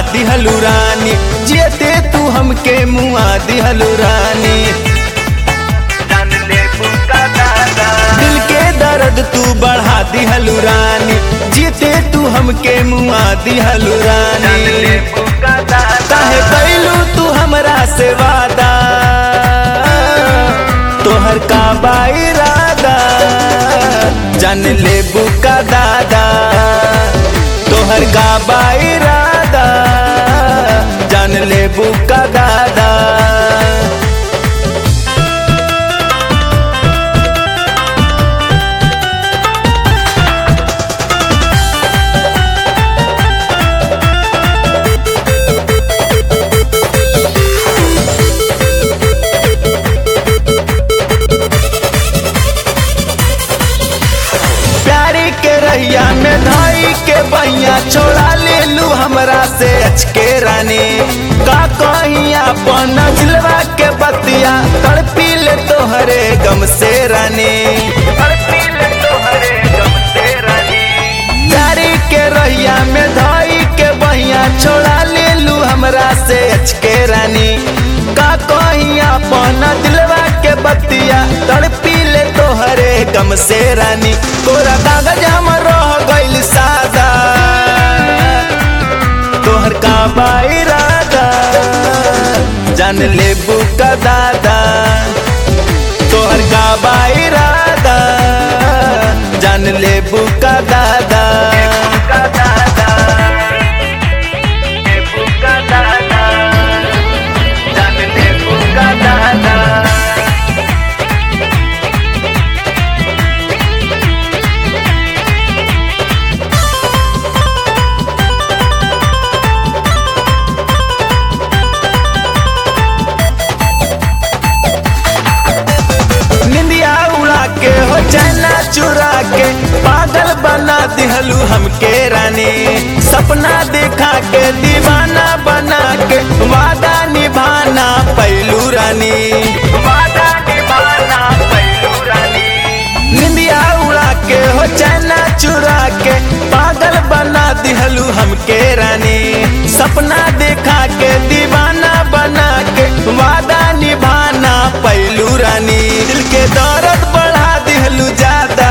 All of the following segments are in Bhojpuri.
दिहलू रानी जेते तू हमके मुआ दिहलू रानी जान ले बुका दादा दिल के दर्द तू बढ़ा दिहलू रानी जेते तू हमके मुआ दिहलू जान ले रानी बुका दादा काहे कैलू तू हमरा से वादा तोहर का बाइरादा जान ले बुका दादा तोहर का बाइरादा जान ले बुका दादा प्यारी के रहिया में धाई के बैया छोड़ा ले लू हमरा से अचके रानी का कहीं अपन दिलवा के बतिया तड़पी ले तोहरे गम से रानी हर पील तोहरे गम से रानी प्यारी के रहिया में धाई के बैया छोड़ा ले लू हमरा से अचके रानी का कहीं अपन दिलवा के बतिया तड़पी ले तोहरे गम से रानी तोरा कागज हम रह गइल सादा तोहर का बाइरादा जान ले बुका दादा तोहर का बाइरादा जान ले बुका दादा बुका दादा ले बुका दादा जान ले बुका दादा निंदिया उड़ा के हो चैना चुरा के पागल बना दिहलू हमके रानी सपना देखा के दीवाना बना के वादा निभाना पैलू रानी वादा निभाना पैलू रानी निंदिया उड़ा के हो चैना चुरा के पागल बना दिहलू हमके रानी सपना देखा के दीवाना बना के वादा निभाना पैलू रानी दिल के दर्द बढ़ा दिहलू ज्यादा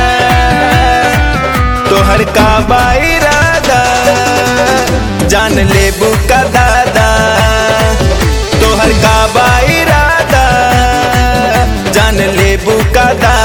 तोहर का बाइरादा जान ले बुका दादा तोहर का बाइरादा जान ले बुका दादा